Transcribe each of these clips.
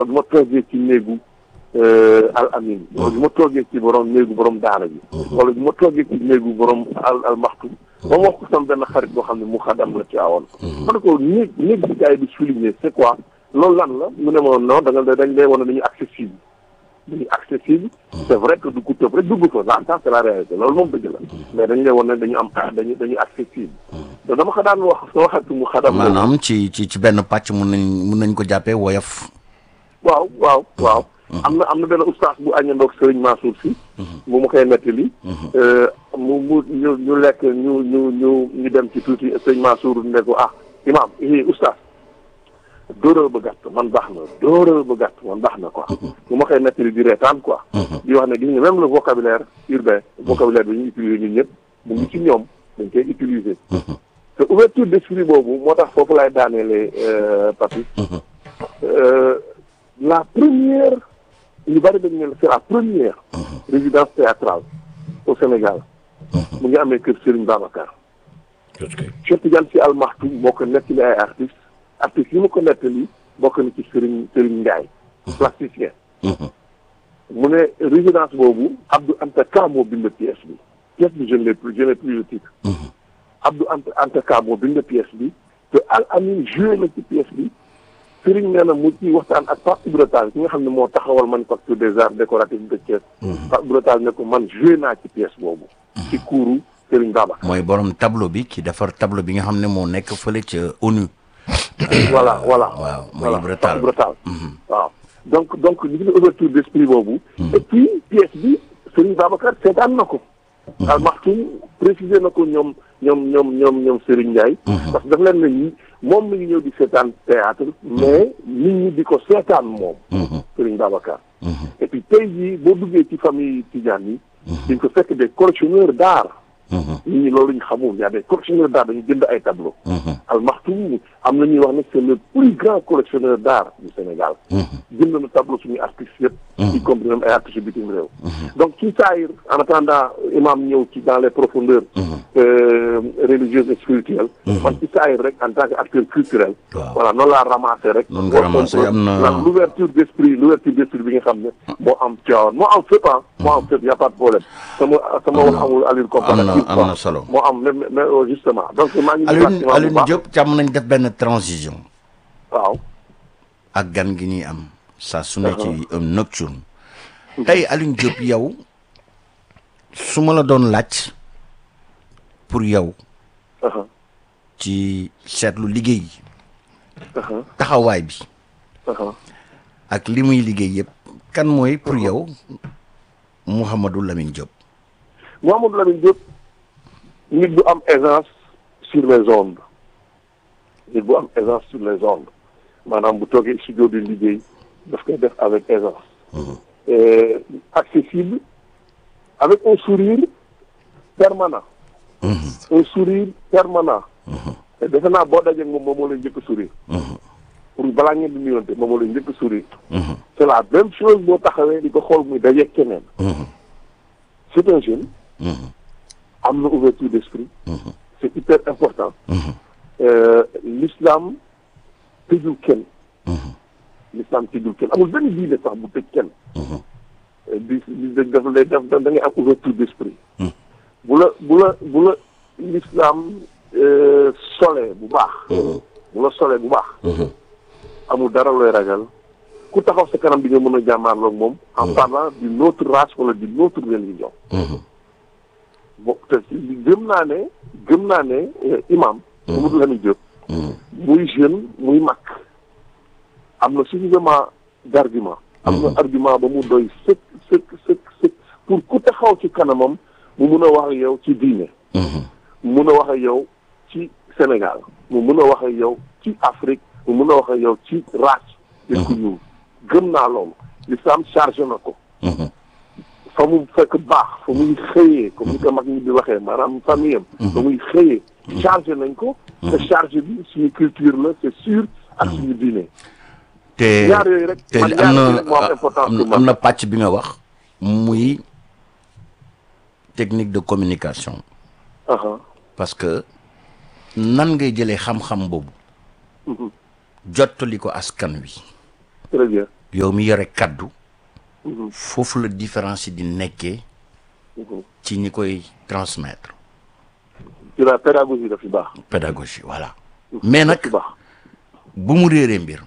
du ma toogee ci néegu al amin wala du ma toogee ci borom néegu borom daara ji wala du ma toogee ci néegu borom al al maxtu ba ma wax ko sama benn xarit boo xam ne mu xadam la ci awoon ma ne ko néeg néeg bi gars yi di souligner c'est quoi loolu lan la mu ne ma non da nga dañ lay wane dañu accessible dañu accessible c'est vrai que du ko tëb rek dugg fa ça c'est la réalité loolu moom dëgg la mais dañu lay wane dañu am dañu dañu accessible te dama ko daan wax sama xarit mu xadam la maanaam ci ci ci benn pàcc mun nañ mun nañ ko jàppee woyof waaw waaw waaw am na am na benn ustaas bu àññandoog sëriñ Mansour si bu ma koy nettali mu mu ñu ñu lekk ñu ñu ñu ñu dem ci tuuti sëriñ Mansour ne ko ah imam i ustaas dóoral ba gàtt man baax na dóoral ba gàtt man baax na quoi bu ma koy nettali di reetaan quoi di wax ne gis nga même le vocabulaire urbain vocabulaire bi ñu utiliser ñun ñëpp mu ngi ci ñoom dañ koy utiliser te ouverture d'esprit boobu moo tax foofu laay daaneele papi la première ñu bari dañu ne c'est la première résidence théâtrale au Sénégal mu ngi amee kër Serigne Babacar Cheikh Tidiane Sy Al Maktoum moo ko nettali ay artistes artistes yi ma ko nettali bokk na ci Serigne Serigne Ndiaye plasticien mu ne résidence boobu Abdou Anta Ka moo bind pièce bi pièce bi je ne l'ai plus je n'ai plus le titre Abdou Anta Anta Ka moo bind pièce bi te Al Amin joué na ci pièce bi Sëriñ nee na mu ci waxtaan ak Pape Ibra Tall ki nga xam ne moo taxawal manufacture des arts décoratifs de Thiès. Pape Ibra Tall ne ko man joué naa ci pièce boobu. ci kuuru Sëriñ Babacar. mooy borom tableau bi ki defar tableau bi nga xam ne moo nekk fële ca ONU. voilà voilà. waaw mooy Ibra Tall Ibra Tall waaw donc donc li nga ouverture d'esprit boobu. et puis pièce bi Sëriñ Babacar seetaan na ko. Al Maktoum précisé na ko ñoom ñoom ñoom ñoom ñoom Serigne Ndiaye. parce que daf leen ne ñi moom mi ngi ñëw di seetaan théâtre mais nit ñi di ko seetaan moom. Serigne Babacar. et puis tey jii boo duggee ci famille Tidiane yi. di nga ko fekk des collectionneurs d'art. nit ñi loolu ñu xamul y a des collectionneurs d'art dañu jënd ay tableaux. Al Maktoum am na ñuy wax ne c'est le plus grand collectionneur d'art du Sénégal. jënd na tableau suñu artistes yëpp. y compris même ay artistes bitim réew. donc ci saayir en attendant imam ñëw ci dans les profondeurs. religieuses et spirituelles. man ci saayir rek en tant que acteur culturel. voilà noonu laa ramassé rek. noonu nga ramassé am na l'ouverture d'esprit l'ouverture d'esprit bi nga xam ne. moo am Tivaouane moo am fépp ah. moo am fépp y a pas de problème. sama sama wax amul allure comparative. am na solo moo am mais mais justement donc maa ngi. Alioune Alioune Diop càmm nañ def benn transition. waaw. ak gan gi ñuy am. saa su ne ci un nocturne. tey Alioune Diop yow su ma la doon laaj pour yow. ci seetlu liggéey. taxawaay bi. ak li muy liggéey yëpp kan mooy pour yow Mouhamadou Lamine Diop. Mouhamadou Lamine Diop nit bu am aisance sur les ondes nit bu am aisance sur les ondes maanaam bu toogee studio di liggéey daf koy def avec aisance. accessible avec un sourire permanent. un sourire permanent. te defe naa boo dajee moom moom moo lay njëkk a sourire. pour balaa ngeen di nuyonte moom moo lay njëkk a sourire. c'est la même chose boo taxawee di ko xool muy dajeeg keneen. c'est un jeune. am na ouverture d'esprit. c'est hyper important. l'islam tëjul kenn. l'islam tëjul kenn amul benn diine sax bu tëj kenn. di di def lay def da ngay am ouverture d'esprit. bu la bu la bu la l'islam solee bu baax. bu la solee bu baax. amul dara looy ragal ku taxaw sa kanam bi nga mën a jàmmaarloog moom. en parlant d'une autre race wala d'une autre religion. bon te gëm naa ne gëm naa ne imam. Mamadou Lamine Diop. muy jeune muy mag. am na suffisamment d'argument. am na argument ba mu doy sëkk sëkk sëkk sëkk pour ku taxaw ci kanamam mu mun a wax ak yow ci diine. mu mun a wax ak yow ci Sénégal mu mun a wax ak yow ci Afrique mu mun a wax ak yow ci race. nit ku ñuul gëm naa loolu l'islam chargé na ko. fa mu fekk baax fa muy xëyee comme ni ko mag ñi di waxee maanaam famille am. fa muy xëyee chargé nañ ko. te chargé bi suñu culture la c'est sûr ak suñu diine. te ñaar yooyu rek te man am ñaar yooyu rek moo am na importance pour am man. na pàcc bi nga wax muy technique de communication Aha. parce que nan ngay jëlee xam-xam boobu Mhm. jottali ko askan wi très bien yow mi yore kaddu foofu la différence yi di nekkee ci ñi koy transmettre ci la pédagogie daf ci baax pédagogie voilà mais nag ci baax bu mu réeree mbir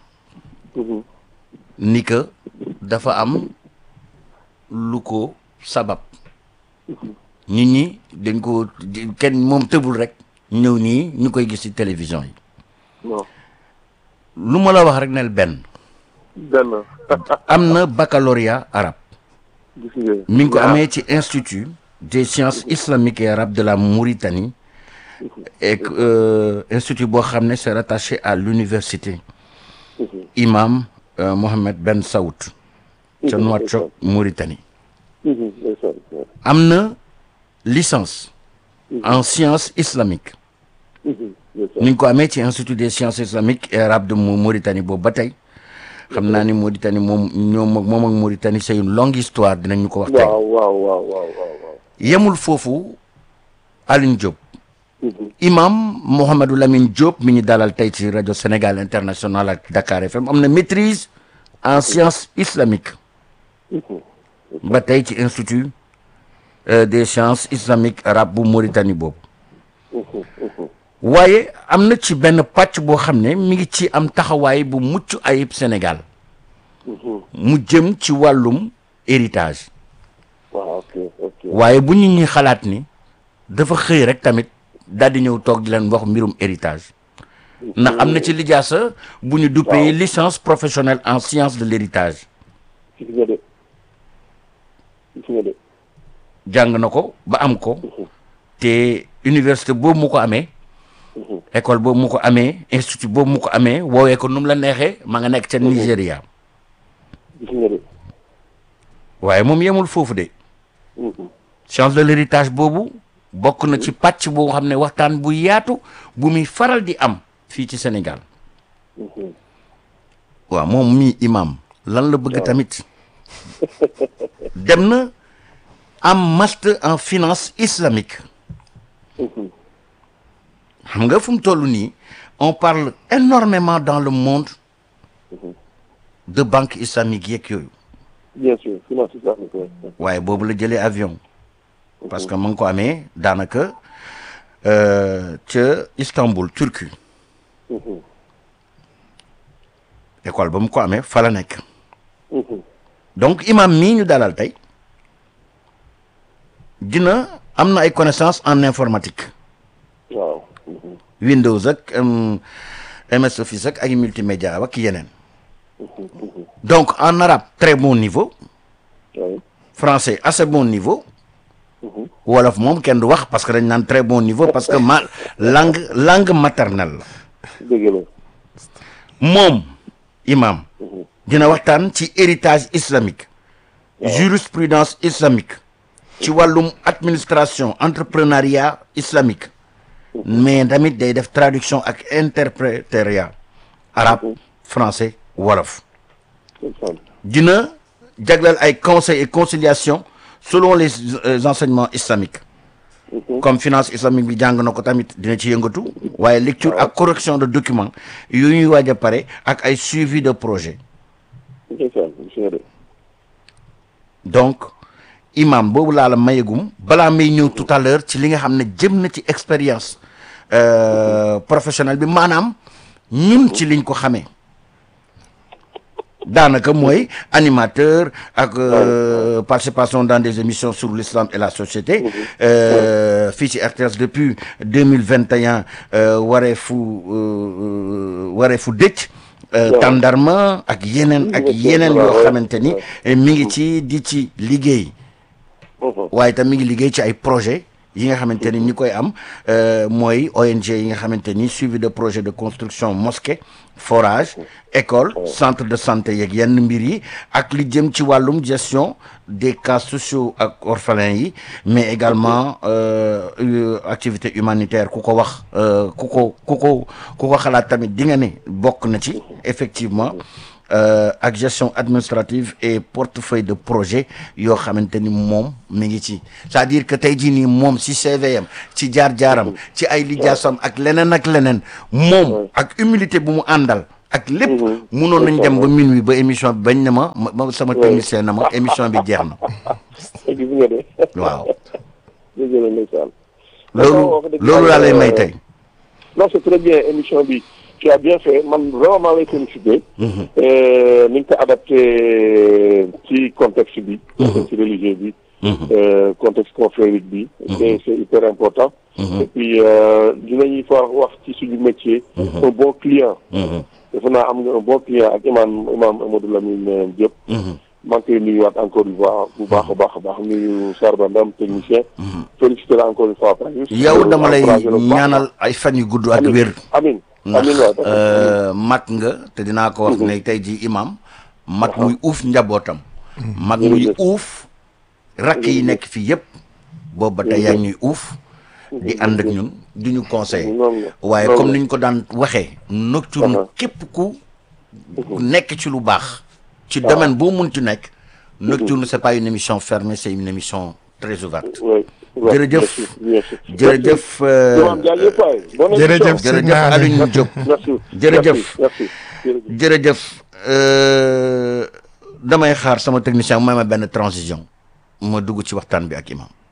ni que dafa am lu ko sabab nit ñi dañ ko kenn moom tëbul rek ñëw nii ñu koy gis ci télévision yi non lu ma la wax rek nel benn benn am na baccalauréat arabe gis nga mi ngi ko ñaar. amee ci institut des sciences islamiques et arabes de la Mauritanie et que, euh, institut boo xam ne c'est rattaché à l'université imam euh, Mohamed Ben Saoud ca Nouakchott Mauritanie Mhm, ndeysaan, waaw. am na licence en sciences islamiques Mhm, ndeysaan. ni ngi ko amee ci institut des sciences islamiques et arabes de Mau- Mauritanie boobu ba tey xam naa ni Mauritanie moom ñoom ak moom ak Mauritanie c'est une longue histoire dinañ ñu ko wax tey waaw waaw waaw waaw waaw waaw yemul foofu Alioune Diop Mhm, imam Mouhamadou Lamine Diop mi ñu dalal tey ci rajo Sénégal international ak Dakar FM am na maîtrise en sciences islamiques mhm. ba tey ci institut euh, des sciences islamiques arabes bu Mauritanie boobu waaye am na ci benn pàcc boo xam ne mi ngi ci am taxawaay bu mucc ayib Sénégal mu jëm ci wàllum héritage waaw ok ok waaye bu nit ñi xalaat ni dafa xëy rek tamit daal di ñëw toog di leen wax mbirum héritage ndax am na ci lijaasa bu ñu duppee licence professionnelle en sciences de l'héritage gis nga de gis nga de jàng na ko ba am ko te université boobu mu ko amee école boobu mu ko amee institut boobu mu ko amee woowee ko nu mu la neexee ma nga nekk ca Nigéria gis nga de waaye moom yemul foofu de Mhm, science de l'héritage boobu bokk na ci pàcc boo xam ne waxtaan bu yaatu bu muy faral di am fii ci Sénégal mhm. waaw moom mii imam lan la bëgg tamit dem na am master en finance islamique Mhm. xam nga fu mu toll nii on parle énormément dans le monde de banque islamique yeeg yooyu bien sûr finance islamique ouais. waaye boobu la jëlee avion parce que ma ngi ko amee daanaka euh, ca Istanbul Turquie Mhm, école ba mu ko amee fa la nekk mhm. donc imam mii ñu dalal tey dina am na ay connaissances en informatique waaw mhm, Windows ak um, MS Office ak ay multimédia ak yeneen mhm, mhm. donc en arabe très bon niveau Ouais. français assez bon niveau Mhm. wolof moom kenn du wax parce que dañ naan très bon niveau parce que ma langue langue maternelle la dëgg la moom imam dina waxtaan ci héritage islamique jurisprudence islamique ci wàllum administration entrepreneuriat islamique mais tamit day def traduction ak interprétariat arabe français wolof ndeysaan. dina jagleel ay conseil et conciliation selon les euh, enseignements islamiques comme finance islamique bi jàng na ko tamit dina ci yëngatu waaye lecture ak correction de documents yu ñuy waaj a pare ak ay suivi de projet ndeysaan gis nga de donc imam boobu laa la mayegum balaa may ñëw tout à l'heure ci li nga xam ne jëm na ci expérience euh, professionnelle bi maanaam ñun ci liñ ko xamee daanaka mooy animateur ak euh, participation dans des émissions sur l'islam et la société euh, fii ci RTS depuis deux mille vingt et un wareefu euh, wareefu dëcc euh, Waaw. tàndarma ak yeneen ak Waaw, yeneen yoo waaw. xamante ni eh, mi ngi ci di ci liggéey Mhm, waaye tam mi ngi liggéey ci ay projet yi nga xamante ni ñi koy am euh, mooy ONG yi nga xamante ni suivi de projet de construction mosquée forage école centre de santé yeeg yenn mbir yi ak li jëm ci wàllum gestion des cas sociaux ak orphelins yi mais également euh, euh, activité humanitaire ku ko wax euh, ku ko ku ko ku ko xalaat tamit di nga ne bokk na ci effectivement euh, ak gestion administrative et portefeuille de projet yoo xamante ni moom mi ngi ci c'est-à-dire que tey jii nii moom ci CVM ci jaar-jaaram ci ay lijaasam ak leneen ak leneen moom ak humilité bu mu àndal ak lépp munoon nañ dem ba minuit ba émission bi bañ na ma ma sama technicien na ma émission bi jeex na gis nga de waaw dëgg la ndeysaan loolu loolu laa lay may tey non c'est très bien émission bi tu as bien fait man vraiment maa lay félicité ni nga ko adapté ci contexte bi contexte religieux bi contexte confrérique bi c'est c'est hyper important et puis dinañuy fa wax ci suñu métier un bon client defe naa am nga un bon client ak imam imam Amadou Lamine Diop maa ngi koy nuyuwaat encore une fois bu baax a baax a baax nuyu Sarba Ndam technicien félicité la encore une fois yow dama lay ñaanal ay fan yu gudd ak wér amin amin ndax mag nga te dinaa ko wax ne tey ji imam mag muy uuf njabootam mag muy uuf rakk yi nekk fii yëpp boobu ba tey yaa ñuy uuf di ànd ak ñun di ñu conseil waaye comme niñ ko daan waxee nocturne képp ku nekk ci lu baax ci domaine boo mun ci nekk nocturne c'est pas une émission fermée c'est une émission très ouverte jërëjëf jërëjëf jërëjëf jërëjëf Alioune Diop jërëjëf jërëjëf damay xaar sama technicien may ma benn transition ma dugg ci waxtaan bi ak imam